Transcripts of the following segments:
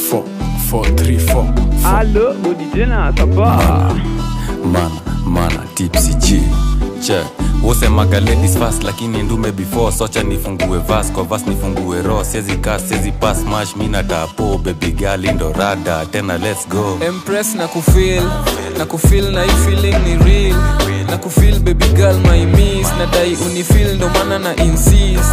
4 4 3 4 Allo, bodi tena sapa. mana mana tipsy g che wosemaga ladies fast lakini ndume before socha nifungue vas kwa vas nifungue ro siezi kas siezi pas mash mina tapo baby girl ndo rada tena let's go empress na kufil na kufil na hii feeling ni real na kufil baby girl my miss na dai unifil ndo maana na insist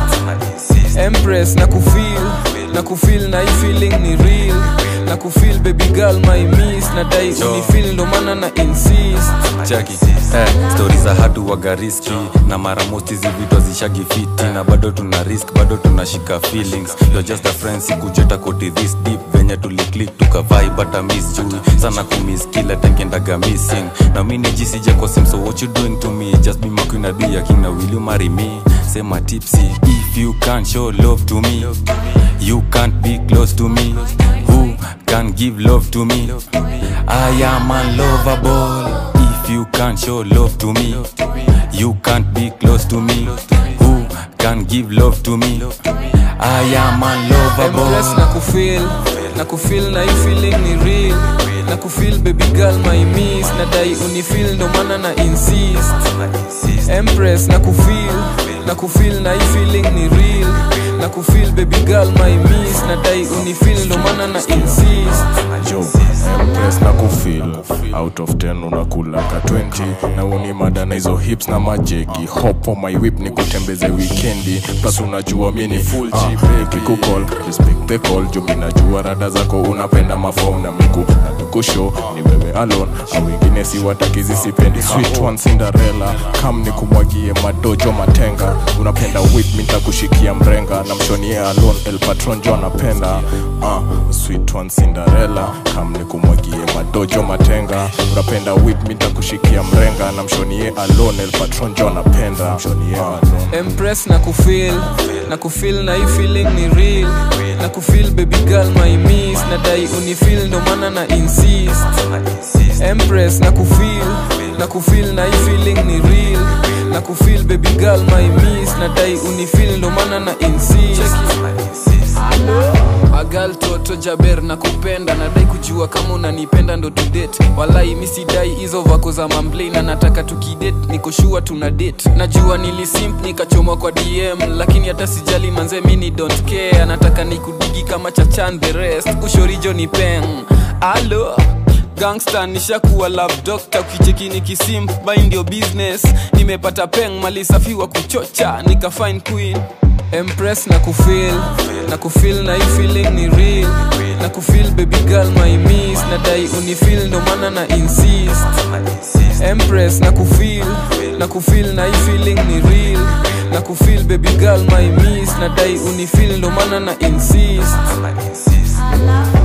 empress na kufil na kufil na hii feeling ni real na kufil baby girl my miss na dai unifil ndo maana na insist chaki eh, stori za hatu waga riski na mara most hizi vitu zishagi fiti na bado tuna risk bado tunashika feelings You're just a friend sikujeta koti this deep venye tuliklik tukavai bata miss jui sana kumiss kila tenkendaga missing na mini jisija kwa sim so what you doing to me just be my queen adi ya king na will you marry me sema tipsy if you can't show love to me you can't be close to me who can give love to me I am unlovable if you can't show love to me you can't be close to me who can give love to me I am empress unlovable na kufil na kufil na hii feeling ni real na kufil baby girl my miss na dai unifil ndo maana na insist empress na kufil na kufil na hii feeling ni real na kufil baby girl my miss na dai unifil ndo maana na insist jo empress na kufil out of 10 unakula ka 20 na uni mada na hizo hips na majegi hop on my whip ni kutembeze wikendi plus unajua mi ni full uh, kikukol respect the call jo mi najua rada zako unapenda mafom na miku na mikusho ni wewe alone au wengine si watakizi sipendi sweet one cinderella kam ni kumwagie madojo matenga unapenda whip mi nitakushikia mrenga na mshonie alone el patron jo anapenda uh, sweet one cinderella kam ni kumwagie madojo matenga unapenda whip mi nitakushikia mrenga na mshonie alone el patron jo anapenda mshonie alone empress na kufil na kufil na hii feeling ni real na kufil baby girl my miss na dai unifil ndo maana na insist empress na kufil na kufil na hii feeling ni real na kufil baby girl my miss na dai unifil ndo maana na insist agal toto jaber na kupenda nadai kujua kama unanipenda ndo tudate walai misidai hizo vako za mamblei na nataka tukidate nikoshua tuna date najua nilisimp nikachomwa kwa dm lakini hata sijali manze mini don't care anataka nikudigi kama chachan the rest ushorijo ni peng alo gangsta nishakuwa love doctor ukicheki nikisimp by ndio business nimepata peng malisafiwa kuchocha nika fine queen empress na kufil na kufil na hii feeling ni real na kufil baby girl my miss na dai unifil ndo maana na insist empress na kufil na kufil na hii feeling ni real na kufil baby girl my miss na dai unifil ndo maana na insist I love